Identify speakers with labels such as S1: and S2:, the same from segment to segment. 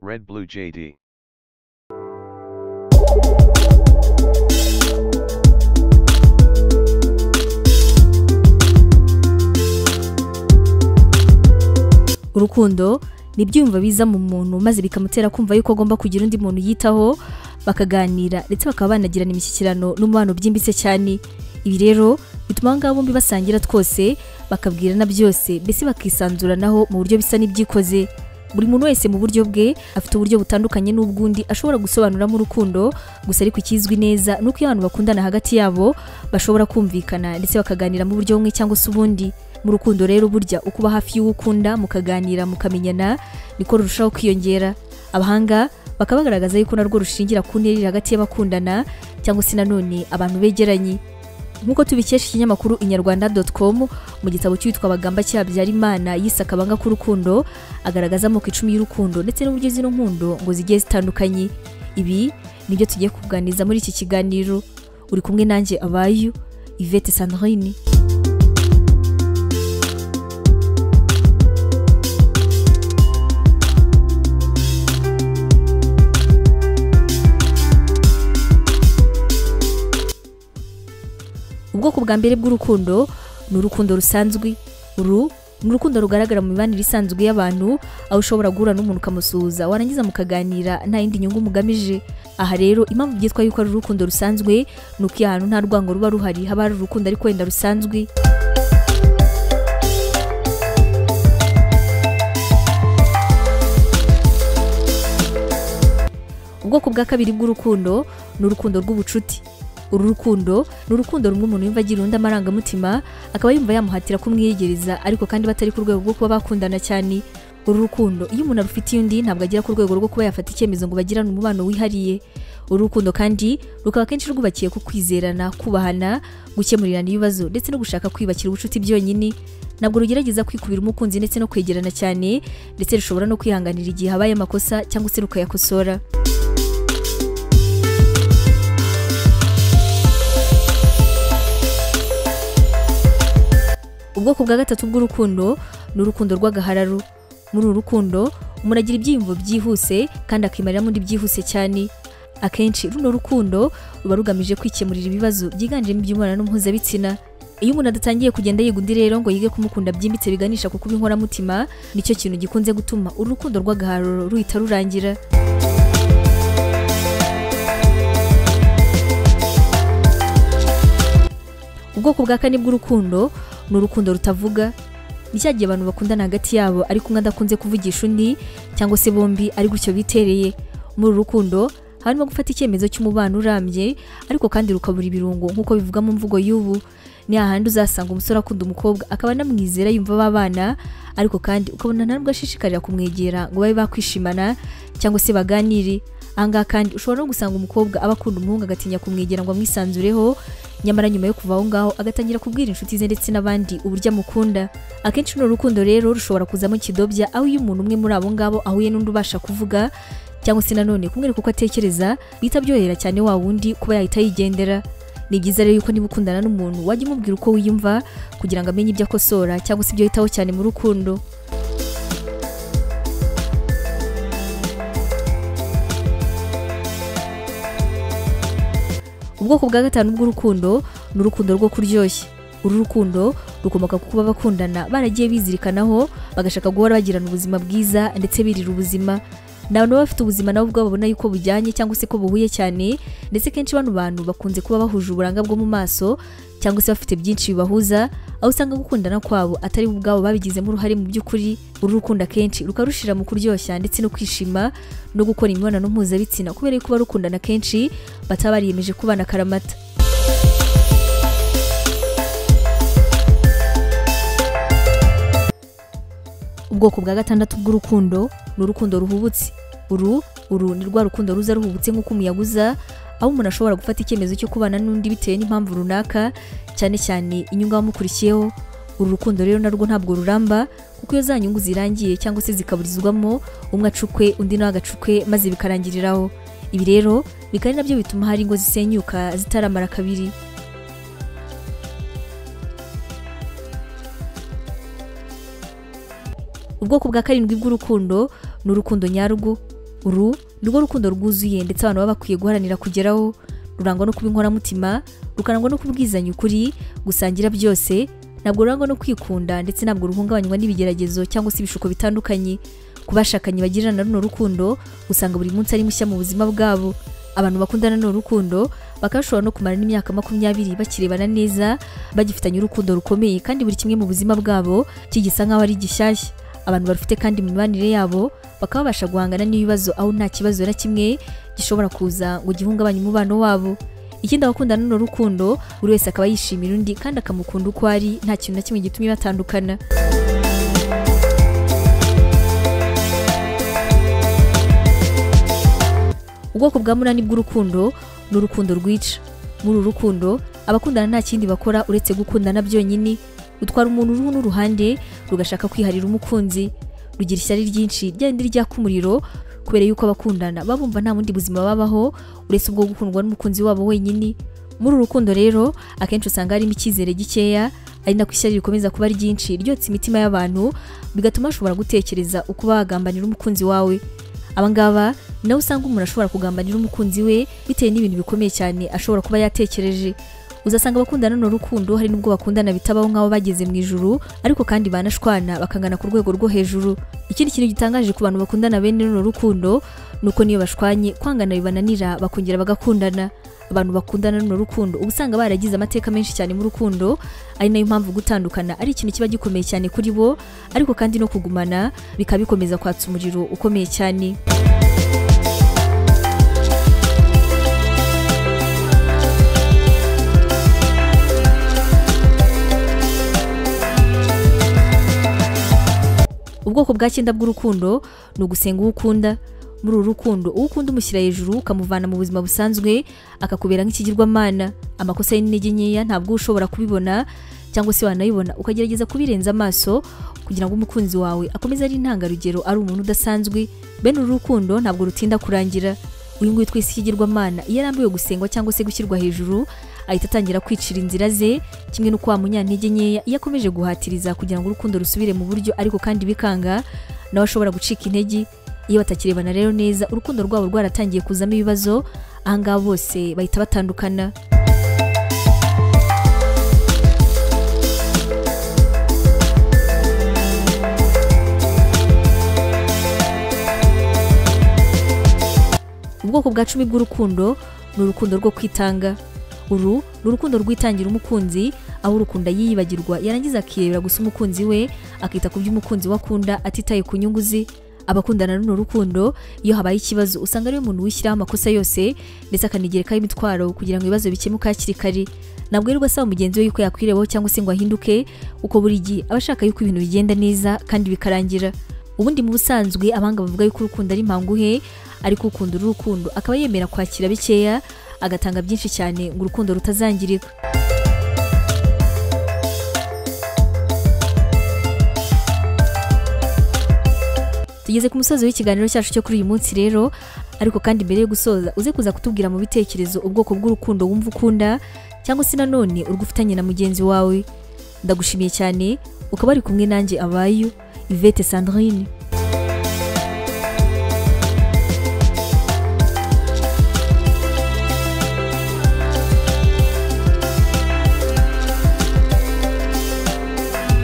S1: Red Blue JD.
S2: urukundo ni ibyiyumvo biza mu muntu maze bikamutera kumva yuko agomba kugira undi muntu yitaho bakaganira ndetse bakaba banagirana imishyikirano n'umubano byimbitse cyane ibi rero bituma aba ngaba bombi basangira twose bakabwirana byose mbese bakisanzuranaho mu buryo bisa n'ibyikoze buri muntu wese mu buryo bwe afite uburyo butandukanye n'ubw'undi ashobora gusobanuramo urukundo gusa ariko ikizwi neza ni uko iyo abantu bakundana hagati yabo bashobora kumvikana ndetse bakaganira mu buryo bumwe cyangwa se ubundi mu rukundo rero burya uko uba hafi y'uwo ukunda mukaganira mukamenyana niko rurushaho kwiyongera abahanga bakaba bagaragaza yuko narwo rushingira ku ntera iri hagati y'abakundana cyangwa se nanone abantu begeranye nk'uko tubikesha ikinyamakuru inyarwanda com mu gitabo cyitwa bagamba cyabyarimana yise akabanga k'urukundo agaragaza amoko icumi y'urukundo ndetse n'uburyo zino nkundo ngo zigiye zitandukanye ibi nibyo tugiye kuganiriza muri iki kiganiro uri kumwe nanjye abayu ivete sandrine ubwoko bwa mbere bw'urukundo ni urukundo rusanzwe uru ni urukundo rugaragara mu mibanire isanzwe y'abantu aho ushobora guhura n'umuntu ukamusuhuza warangiza mukaganira nta yindi nyungu mugamije aha rero impamvu byitwa yuko ari urukundo rusanzwe ni uko iyo ahantu nta rwango ruba ruhari haba hari urukundo ariko wenda rusanzwe ubwoko bwa kabiri bw'urukundo ni urukundo rw'ubucuti uru rukundo ni urukundo rumwe umuntu yumva agira undi amarangamutima akaba yumva yamuhatira kumwiyegereza ariko kandi batari ku rwego rwo kuba bakundana cyane uru rukundo iyo umuntu arufitiye undi ntabwo agera ku rwego rwo kuba yafata icyemezo ngo bagirane umubano wihariye uru rukundo kandi rukaba akenshi rwubakiye ku kwizerana kubahana gukemurirana ibibazo ndetse no gushaka kwiyubakira ubucuti byonyine ntabwo rugerageza kwikubira umukunzi ndetse no kwegerana cyane ndetse rushobora no kwihanganira igihe habaye amakosa cyangwa se rukayakosora ubwoko bwa gatatu bw'urukundo ni urukundo rw'agahararo muri uru rukundo umuntu agira ibyiyumvo byihuse kandi akimarira undi byihuse cyane akenshi runo rukundo ruba rugamije kwikemurira ibibazo byiganjemo iby'umubonano mpuzabitsina iyo umuntu adatangiye kugenda yiga undi rero ngo yige kumukunda byimbitse biganisha ku kuba inkoramutima nicyo kintu gikunze gutuma uru rukundo rw'agahararo ruhita rurangira ubwoko bwa kane bw'urukundo ni urukundo rutavuga ni cya gihe abantu bakundana hagati yabo ariko umwe adakunze kuvugisha undi cyangwa se bombi ari gutyo bitereye muri uru rukundo harimo gufata icyemezo cy'umubano urambye ariko kandi rukabura ibirungo nk'uko bivuga mu mvugo y'ubu ni hahandi uzasanga umusore akunda umukobwa akaba anamwizera yumva babana ariko kandi ukabona ntabwo ashishikarira kumwegera ngo babe bakwishimana cyangwa se baganire ahangaha kandi ushobora no gusanga umukobwa aba akunda umuhungu agatinya kumwegera ngo amwisanzureho nyamara nyuma yo kuva aho ngaho agatangira kubwira inshuti ze ndetse n'abandi uburyo amukunda akenshi runo rukundo rero rushobora kuzamo kidobya aho iyo umuntu umwe muri abo ngabo ahuye n'undi ubasha kuvuga cyangwa se nanone kumwereka uko atekereza bihita byohera cyane wa wundi kuba yahita yigendera ni byiza rero yuko niba ukundana n'umuntu wajya umubwira uko wiyumva kugira ngo amenye ibyo akosora cyangwa se ibyo yitaho cyane mu rukundo ubwoko bwa gatanu bw'urukundo ni urukundo rwo kuryoshya uru rukundo rukomoka ku kuba bakundana baragiye bizirikanaho bagashaka guhora bagirana ubuzima bwiza ndetse birira ubuzima ni abantu baba bafite ubuzima nabo ubwabo babona yuko bujyanye cyangwa se ko buhuye cyane ndetse kenshi bano bantu bakunze kuba bahuje uburanga bwo mu maso cyangwa se bafite byinshi bibahuza aho usanga gukundana kwabo atari ubwabo babigizemo uruhare mu by'ukuri uru rukundo akenshi rukarushira mu kuryoshya ndetse no kwishima no gukora imibonano mpuzabitsina kubera yuko barukundana kenshi bataba bariyemeje kubana akaramata ubwoko bwa gatandatu bw'urukundo ni urukundo ruhubutse uru uru ni rwa rukundo ruza ruhubutse nk'uko umuyaga uza aho umuntu ashobora gufata icyemezo cyo kubana n'undi bitewe n'impamvu runaka cyane cyane inyungu abamukurikiyeho uru rukundo rero narwo ntabwo ruramba kuko iyo za nyungu zirangiye cyangwa se zikaburizwamo umwe acukwe undi nawe agacukwe maze bikarangiriraho ibi rero bikaba ari nabyo bituma hari ingo zisenyuka zitaramara kabiri ubwoko bwa karindwi bw'urukundo ni urukundo nyarwo uru ni rwo rukundo rwuzuye ndetse abantu baba bakwiye guharanira kugeraho rurangwa no kuba inkoramutima rukarangwa no kubwizanya ukuri gusangira byose ntabwo rurangwa no kwikunda ndetse ntabwo ruhungabanywa n'ibigeragezo cyangwa se ibishuko bitandukanye ku bashakanye bagirana runo rukundo usanga buri munsi ari mushya mu buzima bwabo abantu bakundana ni urukundo bakaba bashobora no kumara n'imyaka makumyabiri bakirebana neza bagifitanye urukundo rukomeye kandi buri kimwe mu buzima bwabo kigisa nk'aho ari gishyashya abantu barufite kandi mu mibanire yabo bakaba babasha guhangana n'ibibazo aho nta kibazo na kimwe gishobora kuza ngo gihungabanye umubano wabo ikindi abakundana ni urukundo buri wese akaba yishimira undi kandi akamukunda uko ari nta kintu na kimwe gitumye batandukana ubwoko bwa munani bw'urukundo ni urukundo rwica muri uru rukundo abakundana nta kindi bakora uretse gukundana byonyine rutwara umuntu uruhu n'uruhande rugashaka kwiharira umukunzi rugira ishyari ryinshi ryari ryaka umuriro kubera yuko abakundana baba bumva nta bundi buzima babaho uretse ubwo gukundwa n'umukunzi wabo wenyine muri uru rukundo rero akenshi usanga harimo icyizere gikeya ari nako ishyari rikomeza kuba ryinshi ryotsa imitima y'abantu bigatuma bashobora gutekereza uko bagambanira umukunzi wawe abangaba nawe usanga umuntu ashobora kugambanira umukunzi we bitewe n'ibintu bikomeye cyane ashobora kuba yatekereje uzasanga abakundana ni urukundo hari n'ubwo bakundana bitabaho nk'abo bageze mu ijuru ariko kandi banashwana bakangana ku rwego rwo hejuru ikindi kintu gitangaje ku bantu bakundana bene runo rukundo ni uko niyo bashwanye kwangana bibananira bakongera bagakundana abantu bakundana runo rukundo uba usanga baragize amateka menshi cyane mu rukundo ari nayo mpamvu gutandukana ari ikintu kiba gikomeye cyane kuri bo ariko kandi no kugumana bikaba bikomeza kwatsa umuriro ukomeye cyane ubwoko bwa cyenda bw'urukundo ni ugusenga uwo ukunda muri uru rukundo uwo ukunda umushyira hejuru ukamuvana mu buzima busanzwe akakubera nk'ikigirwamana amakosa ye n'intege nkeya ntabwo uba ushobora kubibona cyangwa se wanayibona ukagerageza kubirenza amaso kugira ngo umukunzi wawe akomeze ari intangarugero ari umuntu udasanzwe bene uru rukundo ntabwo rutinda kurangira uyu nguyu twese ikigirwamana iyo arambiwe gusengwa cyangwa se gushyirwa hejuru ahita atangira kwicira inzira ze kimwe n'uko wa munyantege nkeya iyo akomeje guhatiriza kugira ngo urukundo rusubire mu buryo ariko kandi bikanga nawe ashobora gucika intege iyo batakirebana rero neza urukundo rwabo rwaratangiye kuzamo ibibazo ahangaha bose bahita batandukana ubwoko bwa cumi bw'urukundo ni urukundo rwo kwitanga uru ni urukundo rwitangira umukunzi aho urukunda yiyibagirwa yarangiza akirebera gusa umukunzi we akita ku by'umukunzi we akunda atitaye ku nyungu ze abakundana runo rukundo iyo habaye ikibazo usanga ariwe muntu wishyiraho amakosa yose ndetse akanigerekaho imitwaro kugira ngo ibibazo bikemuke hakiri kare ntabwo yirirwa asaba mugenzi we yuko yakwirebaho cyangwa se ngo ahinduke uko buri gihe aba ashaka yuko ibintu bigenda neza kandi bikarangira ubundi mu busanzwe abanga bavuga yuko urukundo ari mpanguhe ariko ukunda uru rukundo akaba yemera kwakira bikeya agatanga byinshi cyane ngo urukundo rutazangirika tugeze ku musozi w'ikiganiro cyacu cyo kuri uyu munsi rero ariko kandi mbere yo gusoza uze kuza kutubwira mu bitekerezo ubwoko bw'urukundo wumva ukunda cyangwa se nanone urwufitanye na mugenzi wawe ndagushimiye cyane ukaba ari kumwe nanjye abayu ivete sandrine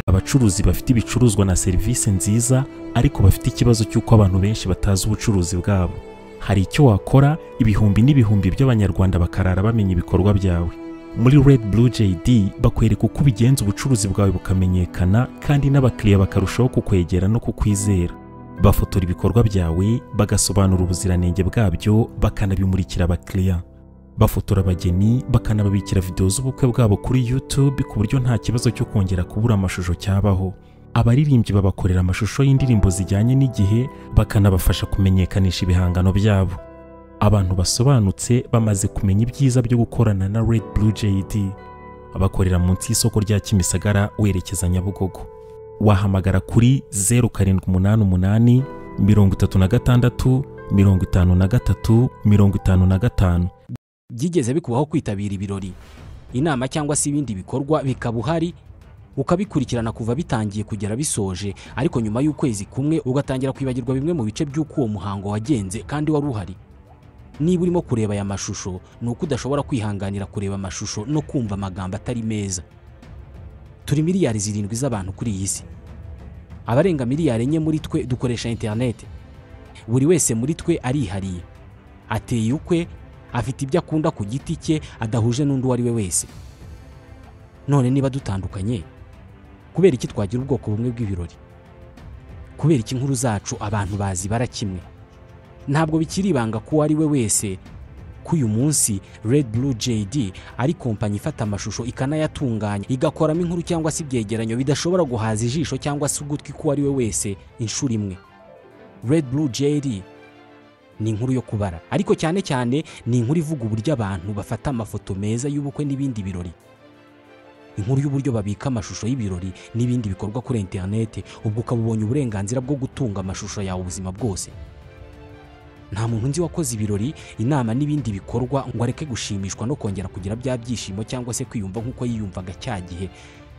S1: abacuruzi bafite ibicuruzwa na serivisi nziza ariko bafite ikibazo cy'uko abantu benshi batazi ubucuruzi bwabo hari icyo wakora ibihumbi n'ibihumbi by'abanyarwanda bakarara bamenya ibikorwa byawe muri red blue jd bakwereka uko ubigenza ubucuruzi bwawe bukamenyekana kandi n'abakiriya bakarushaho kukwegera no kukwizera bafotora ibikorwa byawe bagasobanura ubuziranenge bwabyo bakanabimurikira abakiriya bafotora abageni bakanababikira videwo z'ubukwe bwabo kuri YouTube ku buryo nta kibazo cyo kongera kubura amashusho cyabaho abaririmbyi babakorera amashusho y'indirimbo zijyanye n'igihe bakanabafasha kumenyekanisha ibihangano byabo abantu basobanutse bamaze kumenya ibyiza byo gukorana na Red Blue JD bakorera munsi y'isoko rya Kimisagara werekeza Nyabugogo wahamagara kuri 0788 36 53 55
S3: byigeze bikubaho kwitabira ibirori inama cyangwa se ibindi bikorwa bikaba uhari ukabikurikirana kuva bitangiye kugera bisoje ariko nyuma y'ukwezi kumwe ugatangira kwibagirwa bimwe mu bice by'uko uwo muhango wagenze kandi wari uhari niba urimo kureba aya mashusho ni uko udashobora kwihanganira kureba amashusho no kumva amagambo atari meza turi miliyari zirindwi z'abantu kuri iyi si abarenga miliyari enye muri twe dukoresha interineti buri wese muri twe arihariye ateye ukwe afite ibyo akunda ku giti cye adahuje n'undi uwo ari we wese none niba dutandukanye kubera iki twagira ubwoko bumwe bw'ibirori kubera iki inkuru zacu abantu bazibara kimwe ntabwo bikiri ibanga ko uwo ari we wese ko uyu munsi Red Blue JD ari kompanyi ifata amashusho ikanayatunganya igakoramo inkuru cyangwa se ibyegeranyo bidashobora guhaza ijisho cyangwa se ugutwi k'uwo ari we wese inshuro imwe Red Blue JD ni inkuru yo kubara ariko cyane cyane ni inkuru ivuga uburyo abantu bafata amafoto meza y'ubukwe n'ibindi birori inkuru y'uburyo babika amashusho y'ibirori n'ibindi bikorwa kuri interineti ubwo ukaba ubonye uburenganzira bwo gutunga amashusho yawe ubuzima bwose nta muntu nzi wakoze ibirori inama n'ibindi bikorwa ngo areke gushimishwa no kongera kugira bya byishimo cyangwa se kwiyumva nk'uko yiyumvaga cya gihe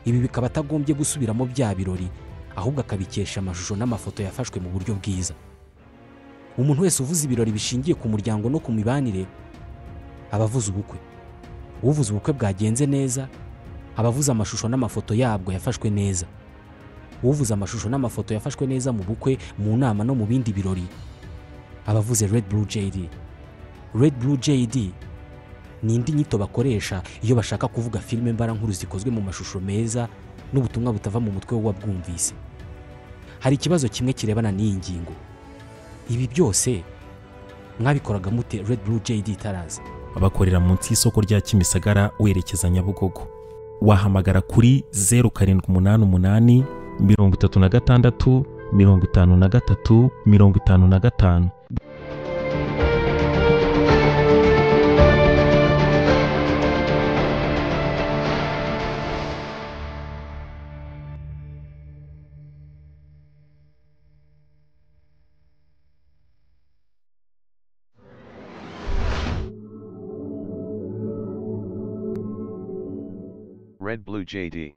S3: ibi bikaba atagombye gusubiramo bya birori ahubwo akabikesha amashusho n'amafoto yafashwe mu buryo bwiza umuntu wese uvuze ibirori bishingiye ku muryango no ku mibanire aba avuze ubukwe uvuze ubukwe bwagenze neza aba avuze amashusho n'amafoto yabwo yafashwe neza uvuze amashusho n'amafoto yafashwe neza mu bukwe mu nama no mu bindi birori aba avuze Red Blue JD Red Blue JD ni indi nyito bakoresha iyo bashaka kuvuga filime mbarankuru zikozwe mu mashusho meza n'ubutumwa butava mu mutwe w'uwabwumvise hari ikibazo kimwe kirebana n'iyi ngingo ibi byose mwabikoraga mute Red Blue JD itaraza
S1: bakorera munsi y'isoko rya kimisagara werekeza nyabugogo wahamagara kuri zeru karindwi umunani umunani mirongo itatu na gatandatu mirongo itanu na gatatu mirongo itanu na gatanu
S4: Red Blue JD.